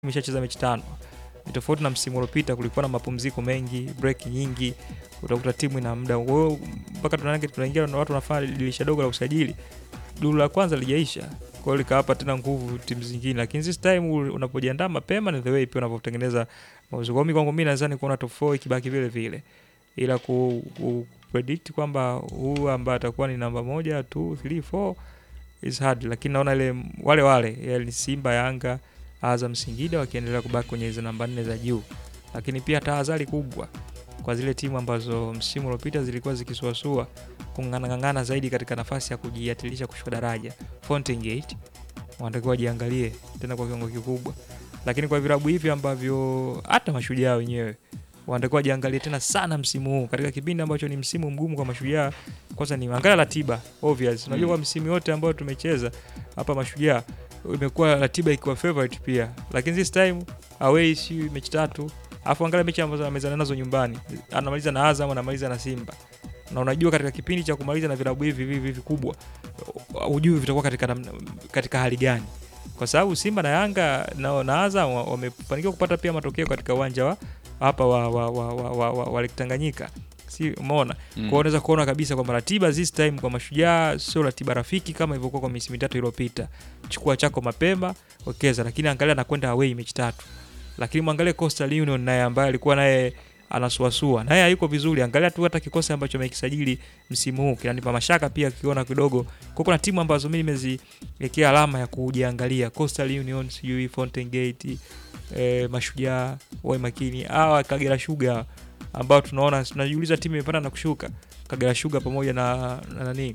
imeshacheza mechi tano. Ni tofauti na msimu uliopita, kulikuwa na mapumziko mengi, break nyingi, utakuta timu ina muda kwa hiyo mpaka tunaanza tunaingia na watu wanafanya dirisha dogo la usajili, duru la kwanza lijaisha, kwa hiyo likawapa tena nguvu timu zingine, lakini this time unapojiandaa mapema ni the way pia unavyotengeneza mauzo. Kwa hiyo kwangu mimi nadhani kuona top 4 ikibaki vile vile, ila ku, ku predict kwamba huu ambaye atakuwa ni namba moja 2 3 4 is hard, lakini naona ile wale wale yani Simba, Yanga, Azam, Singida wakiendelea kubaki kwenye hizo namba nne za juu, lakini pia tahadhari kubwa kwa zile timu ambazo msimu uliopita zilikuwa zikisuasua kung'ang'ana zaidi katika nafasi ya kujiatilisha kushuka daraja. Fountain Gate wanatakiwa wajiangalie tena kwa kiwango kikubwa, lakini kwa vilabu hivi ambavyo hata mashujaa wenyewe wanatakiwa wajiangalie tena sana msimu huu katika kipindi ambacho ni msimu mgumu kwa mashujaa. Kwanza ni angalia ratiba obvious, unajua kwa msimu yote ambayo tumecheza hapa mashujaa imekuwa ratiba ikiwa favorite pia, lakini this time away si mechi tatu, afu angalia mechi ambazo amezana nazo nyumbani, anamaliza na Azam, anamaliza na Simba, na unajua katika kipindi cha kumaliza na vilabu hivi hivi vikubwa, hujui vitakuwa katika, katika hali gani, kwa sababu Simba na Yanga na, na Azam wamefanikiwa kupata pia matokeo katika uwanja wa hapa wa, wa, wa, wa, wa, wa, wa Tanganyika si umeona mm. Kwa hiyo unaweza kuona kabisa kwamba ratiba this time kwa mashujaa sio ratiba rafiki kama ilivyokuwa kwa misimu mitatu iliyopita. Chukua chako mapema wekeza, lakini angalia anakwenda away mechi tatu, lakini mwangalie Coastal Union naye ambaye alikuwa naye anasuasua naye hayuko vizuri. Angalia tu hata kikosi ambacho amekisajili msimu huu kinanipa mashaka pia, kiona kidogo kwa kuna timu ambazo mimi nimeziwekea alama ya kujiangalia, Coastal Union, sijui Fountain Gate, eh, mashujaa wawe makini, hawa Kagera Sugar ambao tunaona tunajiuliza timu imepanda na kushuka, Kagera Sugar pamoja na na nani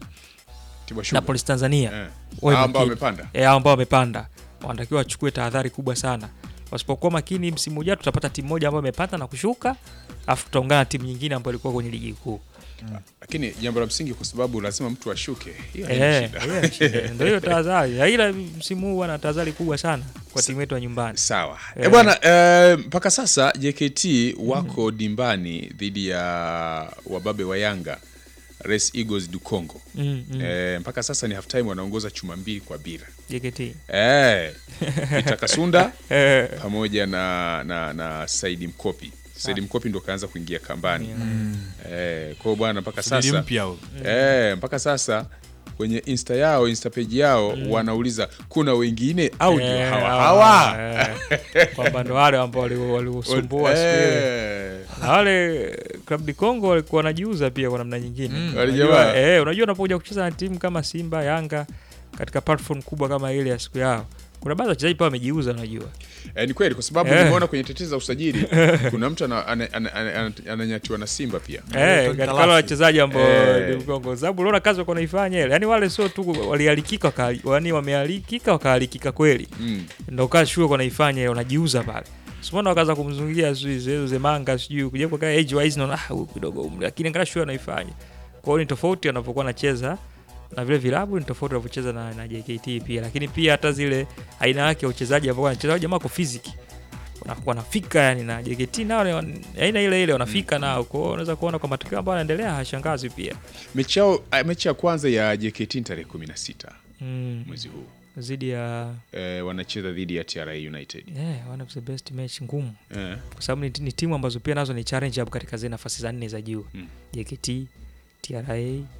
na Police Tanzania eh, ambao wamepanda eh, ambao wamepanda wanatakiwa wachukue tahadhari kubwa sana. Wasipokuwa makini, msimu ujao tutapata timu moja ambayo imepanda na kushuka, afu tutaungana na timu nyingine ambayo ilikuwa kwenye ligi kuu. Mm. Lakini jambo la msingi, kwa sababu lazima mtu ashuke, hiyo eh, ndio hiyo tahadhari. Ila msimu huu ana tahadhari kubwa sana kwa timu yetu ya nyumbani. Sawa eh, bwana eh, mpaka sasa JKT wako mm -hmm. dimbani dhidi ya wababe wa Yanga Res Eagles du Congo mm, mm. Eh, mpaka sasa ni half time wanaongoza chuma mbili kwa bila JKT eh, Peter Kasunda pamoja na, na, na Saidi Mkopi Saidi Mkopi ndo kaanza kuingia kambani mm. Eh, kwa hiyo bwana mpaka sasa eh, mpaka sasa kwenye insta yao insta page yao mm. wanauliza kuna wengine au ndio Eh, hawa hawa, hawa eh, kwamba ndo wale ambao wali- waliusumbua siku ile Eh, na wale Club de Congo walikuwa wanajiuza pia kwa namna nyingine. Wale Unajua, jamaa. eh, unajua unapokuja kucheza na timu kama Simba, Yanga katika platform kubwa kama ile ya siku yao, kuna baadhi ya wachezaji pia wamejiuza, unajua eh, ni kweli kwa sababu Eh. nimeona kwenye tetezi za usajili kuna mtu ana- ana- ana- ana- ana- ananyatiwa na Simba pia eh, Tony katika Kalasi. wale wachezaji ambao Eh. ni Congo, sababu unaona kazi wako naifanya ile, yani wale sio tu walialikika, waka- yani wamealikika wakaalikika kweli, mm. ndo kazi shule wako naifanya ile, wanajiuza pale Simona wakaanza kumzungia sijui Zezu Zemanga sijui kuja kwa age wise naona ah huyu kidogo umri lakini angalia shule anaifanya. Kwa hiyo ni tofauti anapokuwa anacheza na vile vilabu ni tofauti anavyocheza na, na JKT pia, lakini pia hata zile aina yake ya uchezaji ambao wanacheza hao jamaa kwa physics Wana- wanafika yani, na JKT nao ni wan- aina ile ile wanafika nao. Kwa hiyo unaweza kuona kwa matokeo ambayo yanaendelea hashangazi pia mechi yao ah, mechi ya kwanza ya JKT ni tarehe 16 mm, mwezi huu zidi ya eh, wanacheza dhidi ya TRA United yeah, one of the best match ngumu eh. kwa sababu ni, ni timu ambazo pia nazo ni challenge hapo katika zile nafasi za nne za juu Mm. JKT, TRA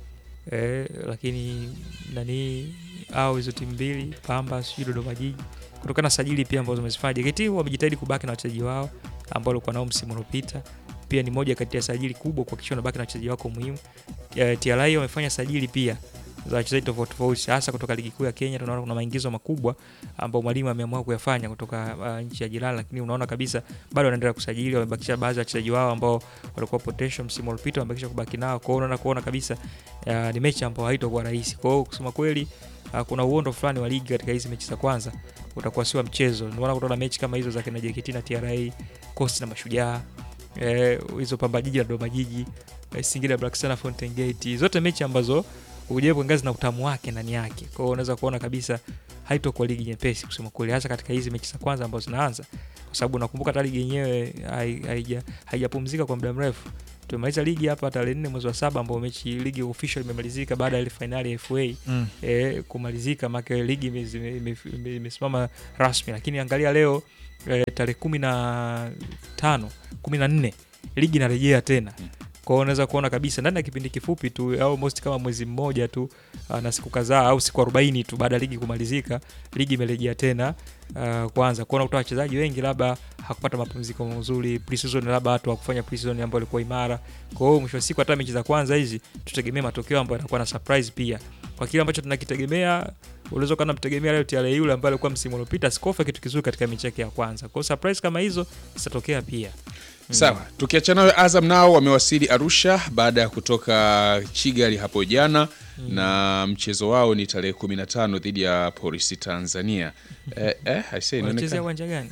eh, lakini nani au hizo timu mbili Pamba sijui Dodoma Jiji, kutokana na sajili pia ambazo wamezifanya. JKT wamejitahidi kubaki na wachezaji wao ambao walikuwa nao msimu uliopita, pia ni moja kati ya sajili kubwa kuhakikisha wanabaki na wachezaji wako muhimu. Eh, TRA wamefanya sajili pia za wachezaji tofauti tofauti, hasa kutoka ligi kuu ya Kenya. Tunaona kuna maingizo makubwa ambao mwalimu ameamua kuyafanya kutoka uh, nchi ya jirani, lakini unaona kabisa bado wanaendelea kusajili. Wamebakisha baadhi ya wachezaji wao ambao walikuwa potential msimu uliopita, wamebakisha kubaki nao. Kwa hiyo unaona kuona kabisa uh, ni mechi ambayo haitakuwa rahisi. Kwa hiyo kusema kweli uh, kuna uondo fulani wa ligi katika hizi mechi za kwanza utakuwa sio mchezo. Ndio maana kutoka mechi kama hizo za kina JKT na TRA, Coast na Mashujaa eh, hizo Pamba Jiji na Dodoma Jiji eh, Singida Black Stars na Fountain Gate, zote mechi ambazo ujaribu ngazi na utamu wake ndani yake. Kwa hiyo unaweza kuona kabisa haitokuwa ligi nyepesi kusema kweli, hasa katika hizi mechi za kwanza ambazo zinaanza, kwa sababu nakumbuka hata ligi yenyewe hai- haija- haijapumzika kwa muda mrefu tumemaliza ligi hapa tarehe nne mwezi wa saba ambao mechi ligi official imemalizika baada ya ile fainali ya FA Mm. eh, kumalizika make ligi imesimama ime, ime, imesimama rasmi, lakini angalia leo eh, tarehe kumi na tano kumi na nne ligi inarejea tena Mm. kwao unaweza kuona kabisa ndani ya kipindi kifupi tu almost kama mwezi mmoja tu uh, na siku kadhaa au siku 40 tu baada ya ligi kumalizika ligi imerejea tena uh, kwanza kuona kutoa wachezaji wengi labda hakupata mapumziko mazuri pre-season labda watu wakufanya pre-season ambayo ilikuwa imara kwa hiyo mwisho wa siku hata mechi za kwanza hizi tutegemee matokeo ambayo yanakuwa na surprise pia kwa kile ambacho tunakitegemea unaweza kana mtegemea leo TRA yule ambaye alikuwa msimu uliopita sikofa kitu kizuri katika mechi yake ya kwanza kwa hiyo surprise kama hizo zitatokea pia Sawa, tukiachana nayo, Azam nao wamewasili Arusha baada ya kutoka Kigali hapo jana na mchezo wao ni tarehe 15 dhidi ya Polisi Tanzania. Eh, eh, I say, wanachezea inaonekana uwanja gani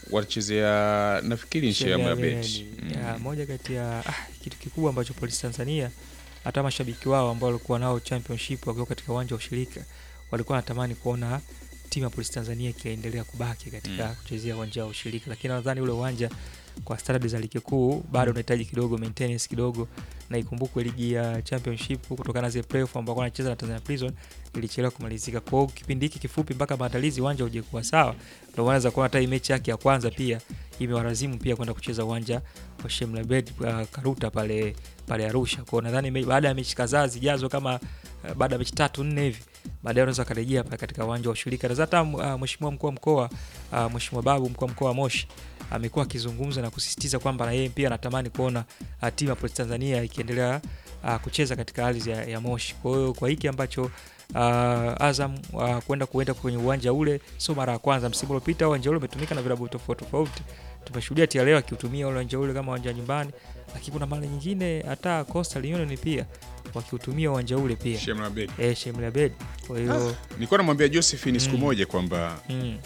wanachezea nafikiri nchi ya Mabet. ya moja kati ya ah, kitu kikubwa ambacho polisi Tanzania hata mashabiki wao ambao walikuwa nao championship wakiwa katika uwanja wa ushirika walikuwa wanatamani kuona timu ya polisi Tanzania ikiendelea kubaki katika Mm. kuchezea uwanja wa ushirika, lakini nadhani ule uwanja kwa standard za ligi kuu bado unahitaji kidogo maintenance kidogo, na ikumbukwe ligi ya championship kutokana na zile playoff ambao wanacheza na Tanzania Prison ilichelewa kumalizika. Kwa hiyo kipindi hiki kifupi mpaka maandalizi uwanja uje kuwa sawa, ndio wanaweza kuona hata hii mechi yake ya kwanza pia imewalazimu pia kwenda kucheza uwanja wa Shemlabed uh, Karuta pale pale Arusha. Kwa hiyo nadhani me- baada ya mechi kadhaa zijazo kama uh, baada ya mechi tatu nne hivi baadaye unaweza akarejea pale katika uwanja wa ushirika. Na hata uh, mheshimiwa mkuu wa mkoa uh, mheshimiwa Babu mkuu wa mkoa wa Moshi amekuwa akizungumza na kusisitiza kwamba na yeye pia anatamani kuona uh, timu ya Polisi Tanzania ikiendelea uh, kucheza katika ardhi ya, ya Moshi. Kwa hiyo kwa hiki ambacho uh, Azam uh, kwenda kuenda kwenye uwanja ule sio mara ya kwanza. Msimu uliopita uwanja ule umetumika na vilabu tofauti tofauti. Tumeshuhudia TRA akiutumia ule uwanja ule kama uwanja wa nyumbani, lakini kuna mara nyingine hata Coastal Union pia wakiutumia uwanja ule pia Shem Mabet. eh, Shemla Bed. Kwa hiyo Nilikuwa namwambia Josephine siku Mm. moja kwamba mm,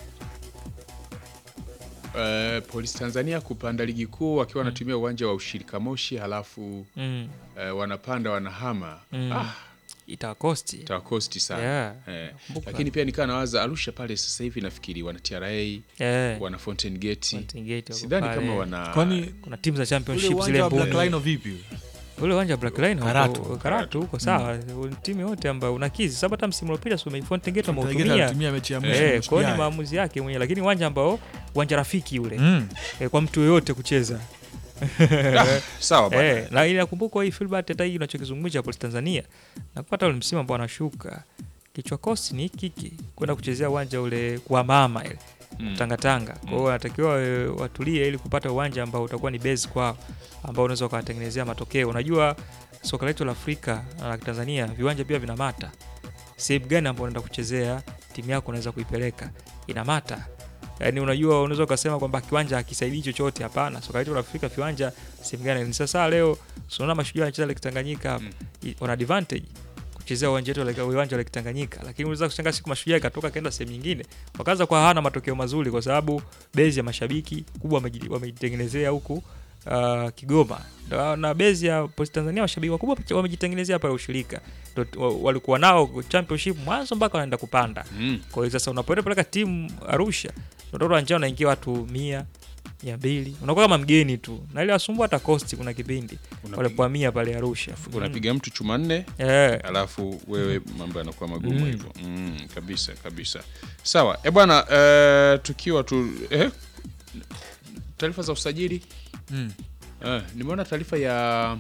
uh, Polisi Tanzania kupanda ligi kuu wakiwa wanatumia uwanja wa ushirika Moshi, halafu mm, uh, wanapanda wanahama mm. ah, itawakosti tawakosti sana yeah. eh. Kumbuka. Lakini pia nikaa nawaza Arusha pale sasa hivi nafikiri wana TRA Eh, wana Fountain Gate, Fountain Gate wako sidhani pale. kama wana Kwani kuna timu za ule championship uwanja zile wa Black mbuni. Rhino vipi? ule uwanja wa Black Line Karatu. huko- Karatu huko sawa, timu yote ambayo unakizi sababu hata msimu uliopita si Fountain Gate Tegeta wameutumia alitumia mechi ya mwisho eh, nusu kwa hiyo ni finali. maamuzi yake mwenyewe, lakini uwanja ambao uwanja rafiki ule Mm. eh, kwa mtu yoyote kucheza ah, sawa bwana. eh, na inakumbuka hii Filbert, hata hii unachokizungumza Polisi Tanzania na kupata ule msimu ambao anashuka kichwa kosi ni kiki kwenda kuchezea uwanja ule kwa mama ile Mm. tangatanga kwa hiyo wanatakiwa e, watulie ili kupata uwanja ambao utakuwa ni base kwao ambao unaweza ukawatengenezea matokeo unajua soka letu la afrika na la tanzania viwanja pia vinamata sehemu gani ambao unaenda kuchezea timu yako unaweza kuipeleka inamata yaani unajua unaweza ukasema kwamba kiwanja hakisaidii chochote hapana soka letu la afrika viwanja sehemu gani ni sasa leo tunaona mashujaa wanacheza lake tanganyika hapa Mm. I- wana advantage kuchezea uwanja wetu wa Lake- uwanja wa lake tanganyika lakini unaweza kushangaa siku mashujaa ikatoka kaenda sehemu nyingine wakaanza kwa hana matokeo mazuri kwa sababu bezi ya mashabiki kubwa wameji- wamejitengenezea huku uh, Kigoma na, na bezi ya Polisi Tanzania washabiki wakubwa wamejitengenezea pale ushirika Ndo t- wa- walikuwa nao championship mwanzo mpaka wanaenda kupanda Mm. kwa hiyo sasa unapoenda peleka timu Arusha unaona uwanjani unaingia watu mia mia mbili unakuwa kama mgeni tu na ile wasumbua hata kosti kuna kipindi Unapiga- walipohamia pale Arusha unapiga mtu chuma nne mm. eh, alafu wewe mambo yanakuwa magumu Mm. hivyo mm, kabisa kabisa sawa e bwana eh, tukiwa tu eh, taarifa za usajili Mm. eh, nimeona taarifa ya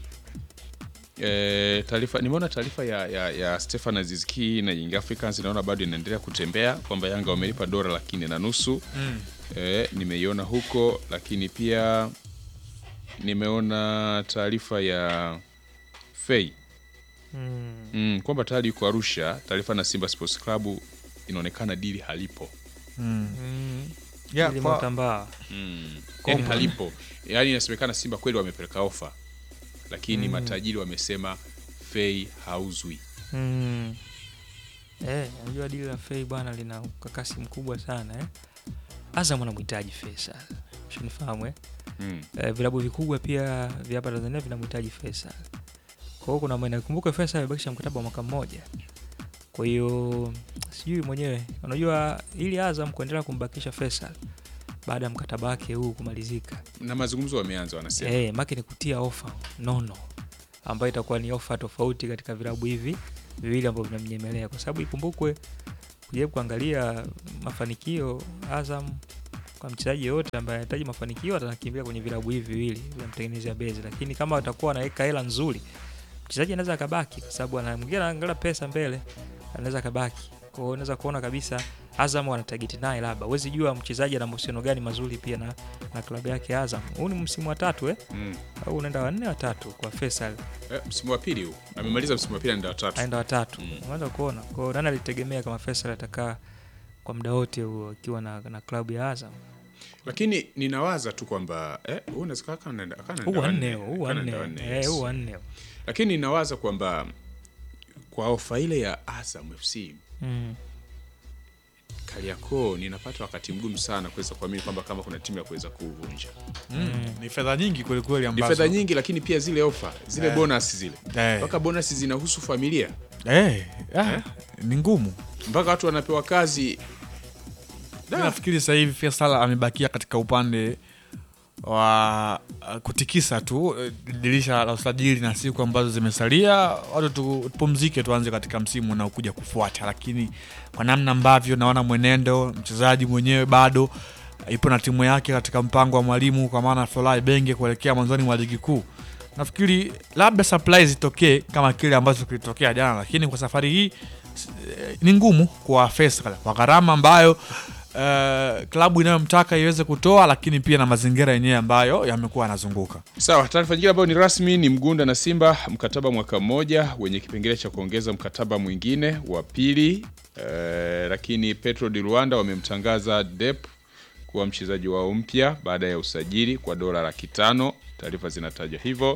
eh, taarifa nimeona taarifa ya, ya, ya Stefan Azizki na Young Africans naona bado inaendelea kutembea kwamba Yanga wamelipa dola laki nne na nusu Mm. eh, nimeiona huko lakini pia nimeona taarifa ya Fei mm. mm, kwamba tayari yuko Arusha. Taarifa na Simba Sports Club inaonekana dili halipo Mm. Mm. Yeah, Ili kwa- Motambaa. mm. yani halipo, yani inasemekana Simba kweli wamepeleka ofa, lakini Mm. matajiri wamesema Fei hauzwi. Mm. Eh, unajua dili la Fei bwana lina ukakasi mkubwa sana eh. Azam anamhitaji Faisal. Ushanifahamu eh? mm. Eh, vilabu vikubwa pia vya hapa Tanzania vinamhitaji Faisal. Kwa hiyo kuna maana kumbuka Faisal amebakisha mkataba wa mwaka mmoja. Kwa hiyo sijui mwenyewe, unajua ili Azam kuendelea kumbakisha Faisal baada ya mkataba wake huu kumalizika. Na mazungumzo wameanza, wanasema Eh, make ni kutia ofa nono ambayo itakuwa ni ofa tofauti katika vilabu hivi viwili ambavyo vinamnyemelea, kwa sababu ikumbukwe, kujaribu kuangalia mafanikio Azam kwa mchezaji yoyote ambaye anahitaji mafanikio atakimbilia kwenye vilabu hivi viwili vinamtengenezea bezi, lakini kama atakuwa anaweka hela nzuri, mchezaji anaweza akabaki, kwa sababu ana mwingine anaangalia pesa mbele, anaweza akabaki. Kwa hiyo unaweza kuona kabisa Azam wana target naye, labda huwezi jua mchezaji ana mahusiano gani mazuri pia na, na klabu yake Azam. Huu ni msimu wa tatu eh? mm. au unaenda wanne watatu kwa Faisal eh, msimu wa pili huu amemaliza msimu wa pili anaenda watatu. aenda watatu Mm. unaweza kuona kwao nani alitegemea kama Faisal atakaa kwa muda wote huo akiwa na, na klabu ya Azam Lakini ninawaza tu kwamba eh, huu unaweza kaa kama anaenda- kama huu anaenda wanne wanne, huu kama anaenda wanne wanne, eh, yes. huu wanne Lakini ninawaza kwamba kwa ofa ile ya Azam FC mm. Kariakoo ninapata wakati mgumu sana kuweza kuamini kwamba kama kuna timu ya kuweza kuuvunja. Mm. Ni fedha nyingi kwelikweli Ni ambazo fedha nyingi, lakini pia zile ofa zile Eh. bonus zile Eh. mpaka bonus zinahusu familia, Eh, ah, ni ngumu. mpaka watu wanapewa kazi Da. Mi nafikiri sasa hivi Faisal amebakia katika upande wa uh, kutikisa tu eh, dirisha la usajili na siku ambazo zimesalia, watu tu- tupumzike, tuanze katika msimu unaokuja kufuata. Lakini kwa namna ambavyo naona mwenendo, mchezaji mwenyewe bado ipo na timu yake katika mpango wa mwalimu, kwa maana Folai Benge kuelekea mwanzoni mwa ligi kuu, nafikiri labda surprise itokee kama kile ambacho kilitokea jana, lakini kwa safari hii s- eh, ni ngumu kwa Faisal kwa gharama ambayo uh, klabu inayomtaka iweze kutoa, lakini pia na mazingira yenyewe ambayo yamekuwa yanazunguka. Sawa, taarifa nyingine ambayo ni rasmi ni Mgunda na Simba mkataba mwaka mmoja wenye kipengele cha kuongeza mkataba mwingine wa pili. Eh, lakini Petro di Rwanda wamemtangaza Dep kuwa mchezaji wao mpya baada ya usajili kwa dola laki tano. Taarifa zinataja hivyo.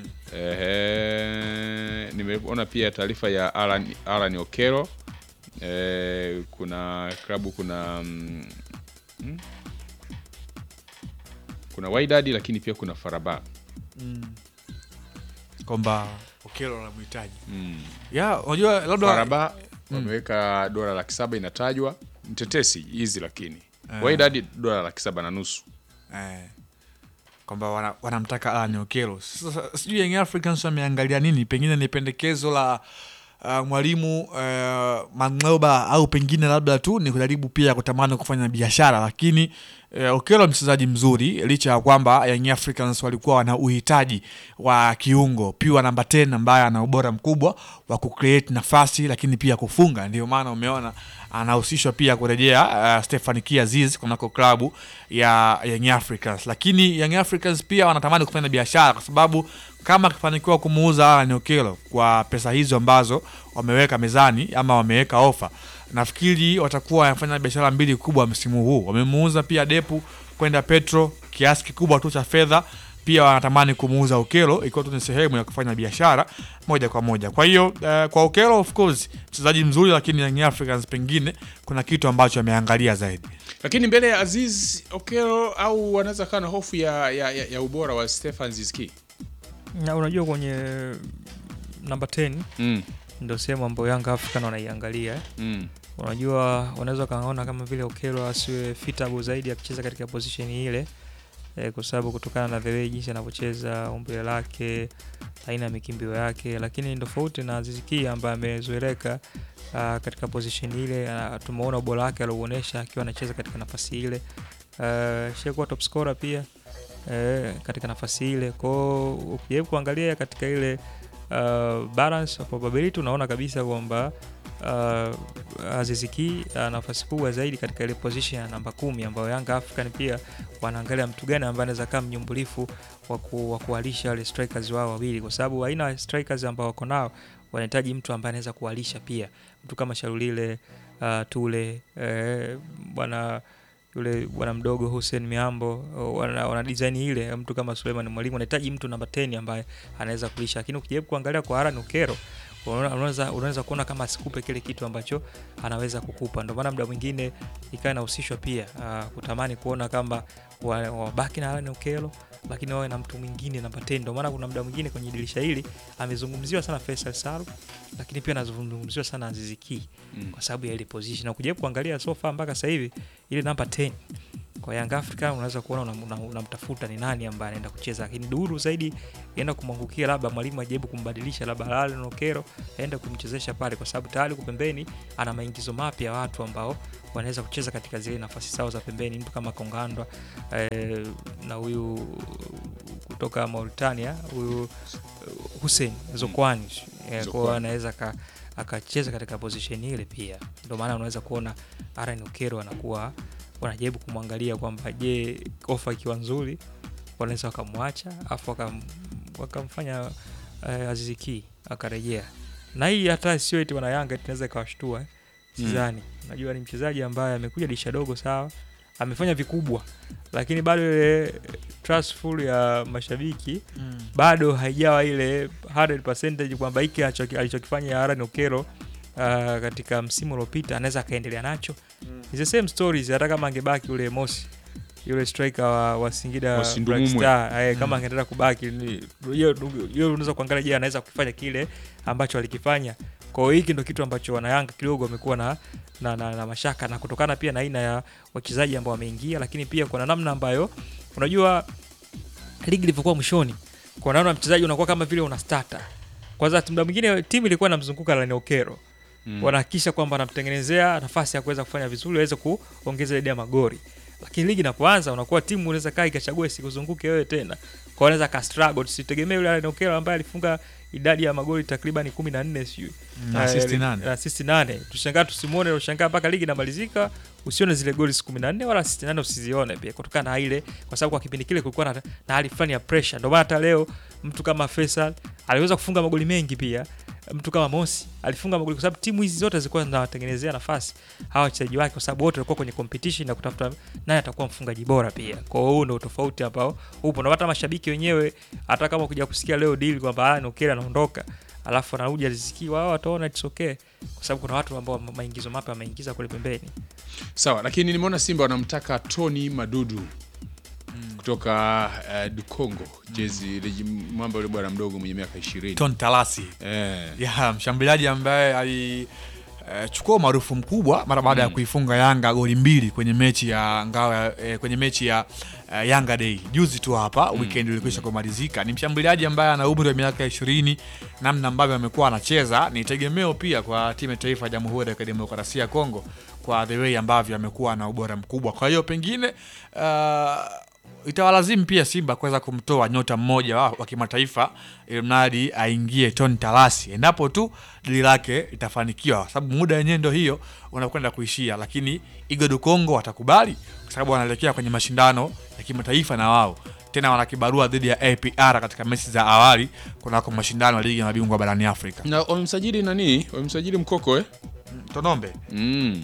Ehe, nimeona pia taarifa ya Alan, Alan Okero. Eh, kuna klabu kuna mm, mm, kuna Wydad lakini pia kuna Faraba. Kwamba Okelo anamhitaji Mm. ya unajua labda Faraba wameweka dola laki saba inatajwa mtetesi hizi, lakini Wydad dola laki saba na nusu. eh, kwamba wana- wanamtaka Alan Okelo. Sasa sijui Young Africans wameangalia nini, pengine ni pendekezo la uh, mwalimu uh, Mang'oba au pengine labda tu ni kujaribu pia kutamani kufanya biashara, lakini uh, Okelo mchezaji mzuri, licha ya kwamba Young Africans walikuwa wana uhitaji wa kiungo pia namba 10 ambaye ana ubora mkubwa wa kucreate nafasi, lakini pia kufunga. Ndio maana umeona anahusishwa pia kurejea uh, Stefan Kiaziz kunako klabu ya Young Africans, lakini Young Africans pia wanatamani kufanya biashara kwa sababu kama akifanikiwa kumuuza Alan Okello kwa pesa hizo ambazo wameweka mezani ama wameweka ofa, nafikiri watakuwa wanafanya biashara mbili kubwa msimu huu. Wamemuuza pia Depu kwenda Petro kiasi kikubwa tu cha fedha, pia wanatamani kumuuza Okello ikiwa tu ni sehemu ya kufanya biashara moja kwa moja. Kwa hiyo eh, kwa Okello of course mchezaji mzuri, lakini Young Africans pengine kuna kitu ambacho ameangalia zaidi. Lakini mbele ya Aziz Okero au wanaweza kaa na hofu ya, ya, ya, ya ubora wa Stefan Zizki. na unajua kwenye namba 10 Mm. ndio sehemu ambayo Yanga African wanaiangalia eh. Mm. unajua wanaweza wakaona kama vile Okelo asiwe fitable zaidi akicheza katika position ile eh, kwa sababu kutokana na the way jinsi anavyocheza umbile lake aina ya mikimbio yake, lakini ni tofauti na Aziz Ki ambaye amezoeleka uh, katika position ile. Uh, tumeona ubora wake aliouonyesha akiwa anacheza katika nafasi ile uh, shakuwa top scorer pia eh, katika nafasi ile kwao, ukijaribu kuangalia katika ile uh, balance of probability unaona kabisa kwamba uh, Aziz Ki ana nafasi kubwa zaidi katika ile position ya namba kumi ambayo Yanga African pia wanaangalia mtu gani ambaye anaweza kama mnyumbulifu wa ku- wa kuwalisha wale strikers wao wawili, kwa sababu aina ya strikers ambao wako nao wanahitaji mtu ambaye anaweza kuwalisha pia, mtu kama Sharulile uh, Tule eh, bwana yule bwana mdogo Hussein Miambo wana, wana design ile. Mtu kama Suleiman Mwalimu anahitaji mtu namba 10 ambaye anaweza kulisha, lakini ukijaribu kuangalia kwa Aaron Okero unaona- unaweza unaweza kuona kama asikupe kile kitu ambacho anaweza kukupa. Ndio maana muda mwingine ikawa inahusishwa pia uh, kutamani kuona kama wa- wabaki na Aaron Okelo lakini wawe na mtu mwingine namba 10. Ndio maana kuna muda mwingine kwenye dirisha hili amezungumziwa sana Faisal Salu, lakini pia anazungumziwa sana Aziz Ki Mm. kwa sababu ya ile position, na ukijaribu kuangalia so far mpaka sasa hivi ile namba 10 Kwa Young Africa unaweza kuona unamtafuta una, una ni nani ambaye anaenda kucheza, lakini duru zaidi enda kumwangukia, labda mwalimu ajaribu kumbadilisha, labda Lale Nokero aende kumchezesha pale, kwa sababu tayari kwa pembeni ana maingizo mapya ya watu ambao wanaweza kucheza katika zile nafasi zao za pembeni, mtu kama Kongandwa eh, na huyu kutoka Mauritania huyu Hussein Zokwani eh, kwa anaweza ka akacheza katika position ile pia. Ndio maana unaweza kuona Aaron Okero anakuwa wanajaribu kumwangalia kwamba je, ofa ikiwa nzuri wanaweza wakamwacha afu wakam, wakamfanya uh, Aziz Ki akarejea, na hii hata sio eti wana Yanga tunaweza ikawashtua sidhani. Mm. Najua ni mchezaji ambaye amekuja dirisha dogo, sawa, amefanya vikubwa, lakini bado ile trustful ya mashabiki mm. bado haijawa ile 100% kwamba hiki alichokifanya Aaron Okero Uh, katika msimu uliopita anaweza akaendelea nacho mm. the same stories, hata kama angebaki ule Mosi yule striker wa, wa Singida Black Star eh, kama mm. angeendelea kubaki hiyo unaweza kuangalia, je, anaweza kufanya kile ambacho alikifanya. Kwa hiyo hiki ndio kitu ambacho wanayanga kidogo wamekuwa na, na, na, na mashaka na kutokana pia na aina ya wachezaji ambao wameingia, lakini pia kuna namna ambayo unajua ligi ilivyokuwa mwishoni, kwa namna mchezaji unakuwa kama vile una starter kwanza. Muda mwingine timu ilikuwa inamzunguka Lani Okero mm. wanahakikisha kwamba anamtengenezea nafasi ya kuweza kufanya vizuri aweze kuongeza idadi ya magori lakini ligi inapoanza unakuwa timu unaweza kaa ikachagua isikuzunguke wewe tena, kwa unaweza ka struggle. Tusitegemee yule Allen Okello ambaye alifunga idadi ya magoli takriban 14 sijui na assist nane na assist nane, tushangaa tusimuone, ushangaa mpaka ligi inamalizika usione zile goli 14 wala assist nane usizione pia, kutokana na ile, kwa sababu kwa kipindi kile kulikuwa na, na hali fulani ya pressure. Ndio maana hata leo mtu kama Faisal aliweza kufunga magoli mengi pia mtu kama Mosi alifunga magoli kwa sababu timu hizi zote zilikuwa zinawatengenezea nafasi hawa wachezaji wake, kwa sababu wote walikuwa kwenye competition na kutafuta nani atakuwa mfungaji bora pia. Kwa hiyo ndio tofauti ambao upo, na hata mashabiki wenyewe, hata kama kuja kusikia leo deal kwamba ah, Nokera anaondoka alafu anarudi Aliziki, wao wataona it's okay, kwa sababu kuna watu ambao maingizo mapya wameingiza kule pembeni. Sawa, lakini nimeona Simba wanamtaka Tony Madudu kutoka uh, Dukongo jezi mm. mwamba yule bwana mdogo mwenye miaka 20 Ton Talasi eh. ya mshambuliaji ambaye alichukua uh, maarufu mkubwa mara baada mm. ya kuifunga Yanga goli mbili kwenye mechi ya ngao eh, kwenye mechi ya uh, Yanga Day juzi tu hapa mm. weekend ilikwisha kumalizika. Ni mshambuliaji ambaye ana umri wa miaka 20, namna ambavyo amekuwa anacheza ni tegemeo pia kwa timu ya taifa ya Jamhuri ya Kidemokrasia ya Kongo kwa the way ambavyo amekuwa na ubora mkubwa. Kwa hiyo pengine uh, itawalazimu pia Simba kuweza kumtoa nyota mmoja wa, wa kimataifa ili mradi aingie Ton Talasi endapo tu dili lake litafanikiwa, kwa sababu muda wenyewe ndio hiyo unakwenda kuishia, lakini Igodu Kongo watakubali kwa sababu wanaelekea kwenye mashindano ya kimataifa na wao tena wana kibarua dhidi ya APR katika mechi za awali kunako mashindano ya ligi ya mabingwa barani Afrika. Na wamemsajili nani? Wamemsajili Mkoko eh? Tonombe mm.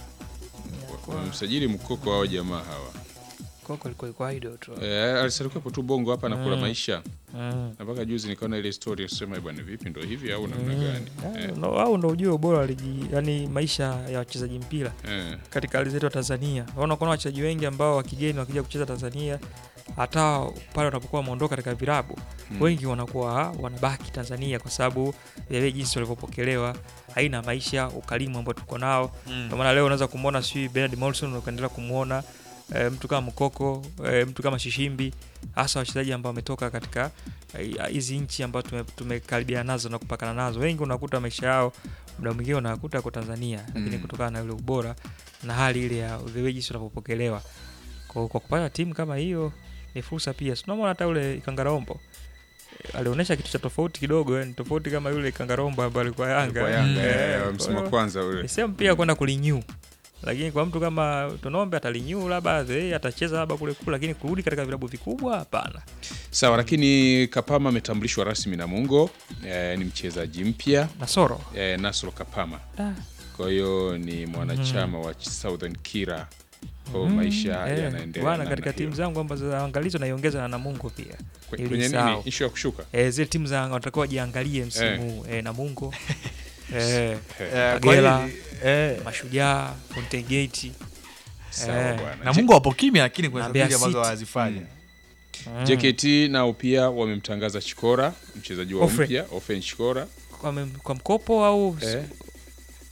wamemsajili Mkoko hao jamaa hawa Koko alikuwa iko idol tu. Eh, alisalikuwa tu bongo hapa na kula Mm. maisha. Mm. Na mpaka juzi nikaona ile story usema bwana vipi ndo hivi au namna gani? Ah, no, au ndo ujue ubora wa ligi, yani maisha ya wachezaji mpira Eh. katika hali zetu wa Tanzania. Unaona kuna wachezaji wengi ambao wa kigeni wakija kucheza Tanzania, hata pale wanapokuwa wameondoka katika vilabu Mm. wengi wanakuwa wanabaki Tanzania kwa sababu ya ile jinsi walivyopokelewa, haina maisha, ukarimu ambao tuko nao. Ndio maana leo unaweza kumwona sijui Bernard Morrison ukaendelea kumwona e, mtu kama Mkoko e, mtu kama Shishimbi, hasa wachezaji ambao wametoka katika eh, hizi nchi ambazo tume- tumekaribiana nazo na kupakana nazo. Wengi unakuta maisha yao muda mwingine unakuta kwa Tanzania, lakini Mm. kutokana na ule ubora na hali ile ya the way jinsi wanavyopokelewa, kwa, kwa kupata timu kama hiyo ni fursa pia. Si Tunamwona hata ule Ikangarombo eh, alionyesha kitu cha tofauti kidogo, yani tofauti kama yule Ikangarombo ambaye alikuwa Yanga, Kwa Yanga Eh, eh, kwa msimu wa hiyo- kwanza ule. ni sehemu pia kwenda kulinyu lakini kwa mtu kama Tonombe atalinyu labda eh, atacheza labda kule kule, lakini kurudi katika vilabu vikubwa hapana. Sawa, lakini Kapama ametambulishwa rasmi na Mungo eh, ni mchezaji mpya Nasoro eh, Nasro Kapama. Ah. Kwa hiyo ni mwanachama wa Southern Kira. Kwa hiyo maisha Eh, yanaendelea bwana, namna katika hiyo. timu zangu ambazo za angalizo naiongeza na Namungo pia Kwe- ili kwenye nini sawa. ishu ya kushuka eh, zile timu za watakiwa wajiangalie msimu huu eh, Namungo eh, Eh, kwa Kagera, hili- eh, Mashujaa, Fountain Gate sawa eh, bwana. na Mungu wapo kimya, lakini kuna Na Mbeya sabili ambazo City. wanazifanya mm. JKT nao pia wamemtangaza Chikora mchezaji wa Ofre. mpya Ofen Chikora kwa, mem- kwa mkopo au eh,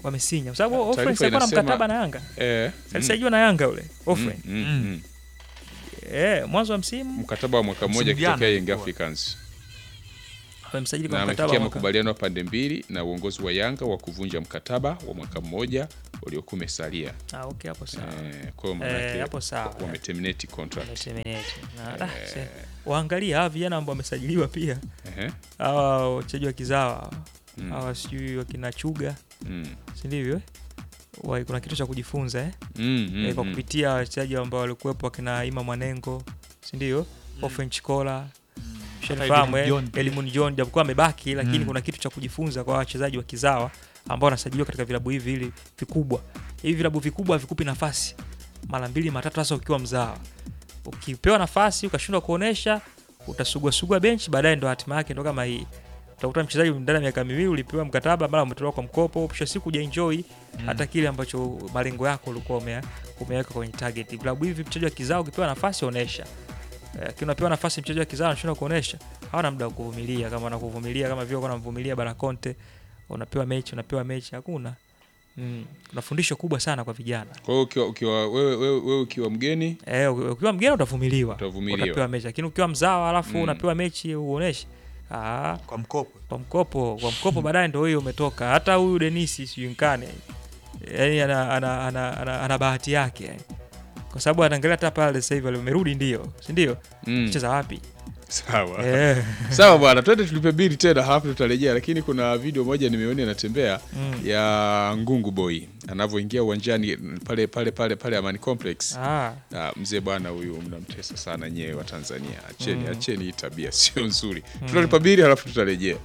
wamesinya kwa sababu Ah, Ofren taarifa alikuwa na inasema- mkataba na Yanga eh, alisajiliwa na Yanga ule Ofren mm, mm, mm. eh mwanzo wa msimu mkataba wa mwaka mmoja Msimu jana kutokea Young ilikuwa. Africans wamemsajili kwa na mkataba amefikia wa mwaka- makubaliano ya pande mbili na uongozi wa Yanga wa kuvunja mkataba wa mwaka mmoja uliokuwa umesalia. ah okay hapo sawa Eh, kwa hiyo Eh, manake hapo sawa. wameterminate contract. Wameterminate. Na, ah, se- waangalie hawa vijana ambao wamesajiliwa pia Ehe. hawa wachezaji wa kizawa hawa. Mm. hawa sijui wakina chuga Mm. si ndivyo eh? Wa- kuna kitu cha kujifunza eh? Mm, mm, Eh, kwa mm. kupitia wachezaji ambao walikuwepo wakina Ima Mwanengo si ndio Ofen Chikola shanifahamu Elimu John eh? pia. Elimun John japokuwa amebaki lakini Mm. kuna kitu cha kujifunza kwa wachezaji wa kizawa ambao wanasajiliwa katika vilabu hivi vili vikubwa hivi vilabu vikubwa havikupi nafasi mara mbili matatu hasa ukiwa mzawa ukipewa nafasi ukashindwa kuonesha utasuguasugua benchi baadaye ndo hatima yake ndo kama hii utakuta mchezaji ndani ya miaka miwili ulipewa mkataba mara umetolewa kwa mkopo mwisho wa siku ujaenjoy hata kile ambacho malengo yako ulikuwa ume, umeweka kwenye target vilabu hivi mchezaji wa kizao ukipewa nafasi onesha Eh, lakini unapewa nafasi mchezaji wa kizao anashindwa kuonesha hawana muda wa kuvumilia kama wanakuvumilia kama vile wanamvumilia Bara Conte unapewa mechi unapewa mechi hakuna mm. kuna fundisho kubwa sana kwa vijana Kwa hiyo ukiwa, ukiwa wewe, wewe, wewe ukiwa mgeni Eh, uki- ukiwa mgeni utavumiliwa Utavumiliwa. utapewa mechi lakini ukiwa mzawa alafu Mm. unapewa mechi uoneshe ah, kwa mkopo kwa mkopo kwa mkopo baadaye ndo hiyo umetoka hata huyu denisi sijunkane yani ana, ana, ana, ana, ana bahati yake yani. kwa sababu anaangalia hata pale sasa hivi amerudi ndio si ndio mm. cheza wapi sawa eh. sawa bwana twende tulipe bili tena halafu tutarejea lakini kuna video moja nimeona inatembea Mm. ya ngungu boy anavyoingia uwanjani pale pale pale pale amani complex ah, Ah, mzee bwana huyu mnamtesa sana nyewe wa tanzania acheni acheni hii tabia sio nzuri tutalipa bili halafu tutarejea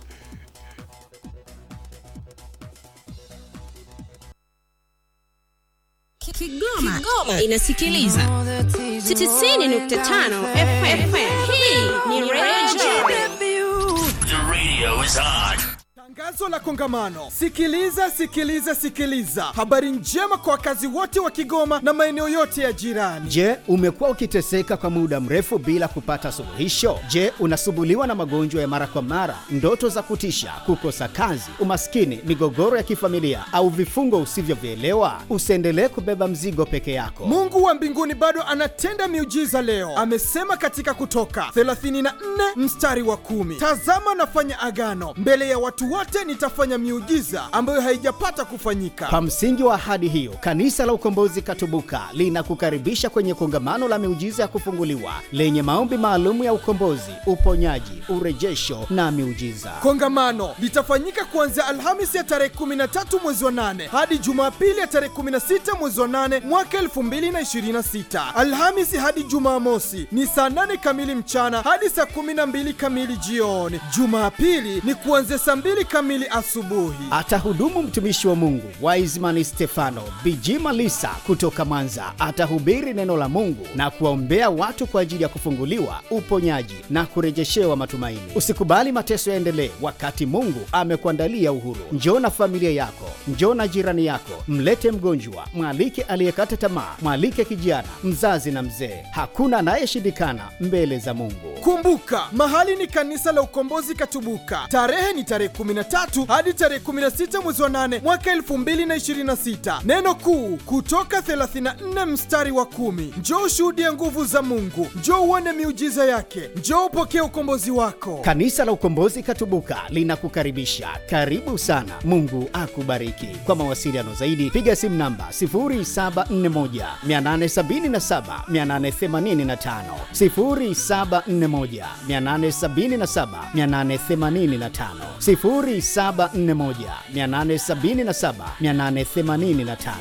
Kigoma, Kigoma inasikiliza 90.5 FM. Hii ni Radio The radio is on. Tangazo la kongamano. Sikiliza, sikiliza, sikiliza. Habari njema kwa wakazi wote wa Kigoma na maeneo yote ya jirani. Je, umekuwa ukiteseka kwa muda mrefu bila kupata suluhisho? Je, unasumbuliwa na magonjwa ya mara kwa mara, ndoto za kutisha, kukosa kazi, umaskini, migogoro ya kifamilia au vifungo usivyovielewa? Usiendelee kubeba mzigo peke yako. Mungu wa mbinguni bado anatenda miujiza leo. Amesema katika Kutoka 34 mstari wa kumi, tazama nafanya agano mbele ya watu wote, nitafanya miujiza ambayo haijapata kufanyika. Kwa msingi wa ahadi hiyo, Kanisa la Ukombozi Katubuka linakukaribisha kwenye kongamano la miujiza ya kufunguliwa lenye maombi maalum ya ukombozi, uponyaji, urejesho na miujiza. Kongamano litafanyika kuanzia Alhamisi ya tarehe 13 mwezi wa 8 hadi Jumapili ya tarehe 16 mwezi wa 8 mwaka 2026. Alhamisi hadi Jumamosi ni saa 8 kamili mchana hadi saa 12 kamili jioni. Jumapili ni kuanzia saa 2 kamili asubuhi. Atahudumu mtumishi wa Mungu Wiseman Stefano Bijima Lisa kutoka Mwanza. Atahubiri neno la Mungu na kuwaombea watu kwa ajili ya kufunguliwa, uponyaji na kurejeshewa matumaini. Usikubali mateso yaendelee wakati Mungu amekuandalia uhuru. Njoo na familia yako, njoo na jirani yako, mlete mgonjwa, mwalike aliyekata tamaa, mwalike kijana, mzazi na mzee. Hakuna anayeshindikana mbele za Mungu. Kumbuka, mahali ni kanisa la Ukombozi Katubuka. Tarehe ni tarehe 13 hadi tarehe 16 mwezi wa 8 mwaka 2026. Neno kuu kutoka 34 mstari wa kumi. Njoo ushuhudie nguvu za Mungu, njoo uone miujiza yake, njoo upokee ukombozi wako. Kanisa la Ukombozi Katubuka linakukaribisha. Karibu sana. Mungu akubariki. Kwa mawasiliano zaidi piga simu namba 0741 877 885, 0741 877 885, 0741 877 885.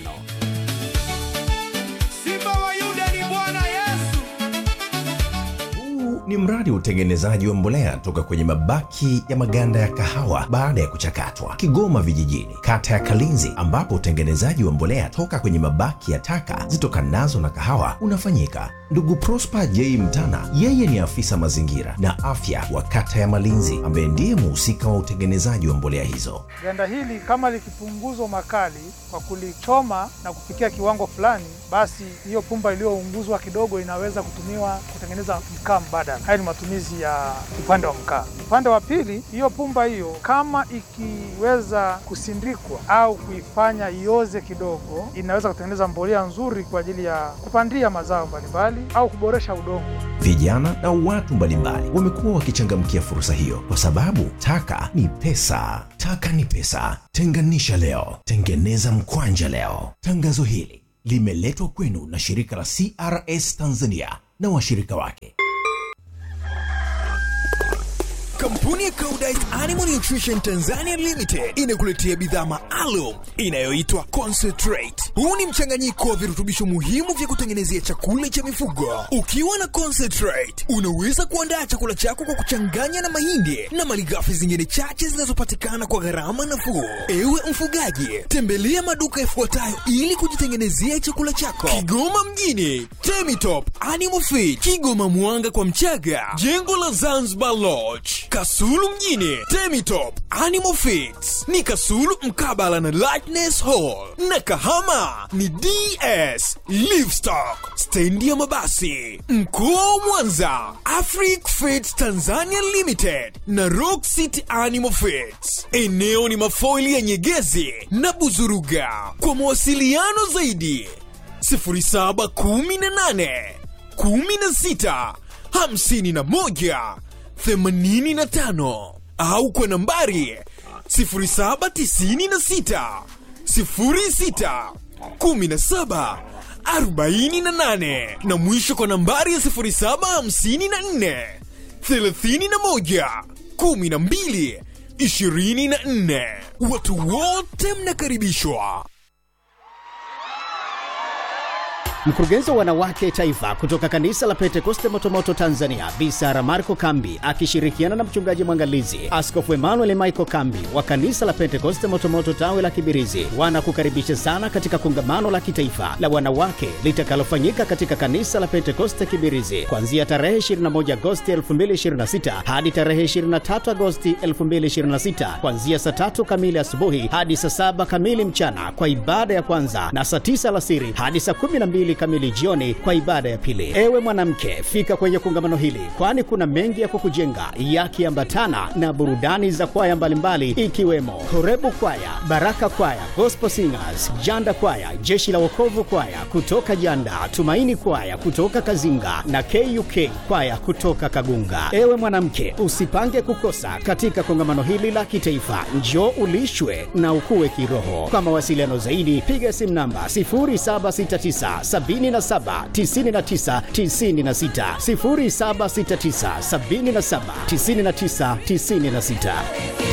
Simba wa Yuda ni Bwana Yesu. Huu ni mradi wa utengenezaji wa mbolea toka kwenye mabaki ya maganda ya kahawa baada ya kuchakatwa, Kigoma Vijijini, kata ya Kalinzi, ambapo utengenezaji wa mbolea toka kwenye mabaki ya taka zitokanazo na kahawa unafanyika. Ndugu Prosper J Mtana, yeye ni afisa mazingira na afya wa kata ya Malinzi, ambaye ndiye muhusika wa utengenezaji wa mbolea hizo. Ganda hili kama likipunguzwa makali kwa kulichoma na kufikia kiwango fulani, basi hiyo pumba iliyounguzwa kidogo inaweza kutumiwa kutengeneza mkaa mbadala. sana. Haya ni matumizi ya upande wa mkaa. Upande wa pili, hiyo pumba hiyo kama ikiweza kusindikwa au kuifanya ioze kidogo, inaweza kutengeneza mbolea nzuri kwa ajili ya kupandia mazao mbalimbali au kuboresha udongo. Vijana na watu mbalimbali wamekuwa wakichangamkia fursa hiyo kwa sababu taka ni pesa. Taka ni pesa. Tenganisha leo, tengeneza mkwanja leo. Tangazo hili limeletwa kwenu na shirika la CRS Tanzania na washirika wake. Kampuni ya Koudijt Animal Nutrition Tanzania Limited inakuletea bidhaa maalum inayoitwa Concentrate. Huu ni mchanganyiko wa virutubisho muhimu vya kutengenezea chakula cha mifugo. Ukiwa na Concentrate, unaweza kuandaa chakula chako kwa kuchanganya na mahindi na malighafi zingine chache zinazopatikana kwa gharama nafuu. Ewe mfugaji, tembelea maduka yafuatayo ili kujitengenezea chakula chako: Kigoma mjini, Temitop Animal Feed, Kigoma Mwanga kwa Mchaga, jengo la Zanzibar Lodge, Kasulu mjini, Temitop Animal Feeds ni Kasulu mkabala na Lightness Hall, na Kahama ni DS Livestock, stendi ya mabasi. Mkoa wa Mwanza, Afric Feeds Tanzania Limited na Rock City Animal Feeds. Eneo ni mafoili ya Nyegezi na Buzuruga. Kwa mawasiliano zaidi 0718 16 51 85 au kwa nambari 0796 06 17 48 na mwisho kwa nambari ya 0754 31 12 24. Watu wote mnakaribishwa. Mkurugenzi wa wanawake taifa kutoka kanisa la Pentekoste Motomoto Tanzania, Bi Sara Marco Kambi akishirikiana na mchungaji mwangalizi Askofu Emmanuel Michael Kambi wa kanisa la Pentekoste Motomoto tawi la Kibirizi wanakukaribisha sana katika kongamano la kitaifa la wanawake litakalofanyika katika kanisa la Pentekoste Kibirizi kuanzia tarehe 21 Agosti 2026 hadi tarehe 23 Agosti 2026 kuanzia saa tatu kamili asubuhi hadi saa saba kamili mchana kwa ibada ya kwanza na saa tisa alasiri hadi saa 12 kamili jioni kwa ibada ya pili. Ewe mwanamke, fika kwenye kongamano hili, kwani kuna mengi ya kukujenga yakiambatana na burudani za kwaya mbalimbali ikiwemo Horebu Kwaya, Baraka Kwaya, Gospel Singers, Janda Kwaya, Jeshi la Wokovu Kwaya kutoka Janda, Tumaini Kwaya kutoka Kazinga na KUK Kwaya kutoka Kagunga. Ewe mwanamke, usipange kukosa katika kongamano hili la kitaifa. Njoo ulishwe na ukue kiroho. Kwa mawasiliano zaidi, piga simu namba 0769 77 99 96 0769 77 99 96.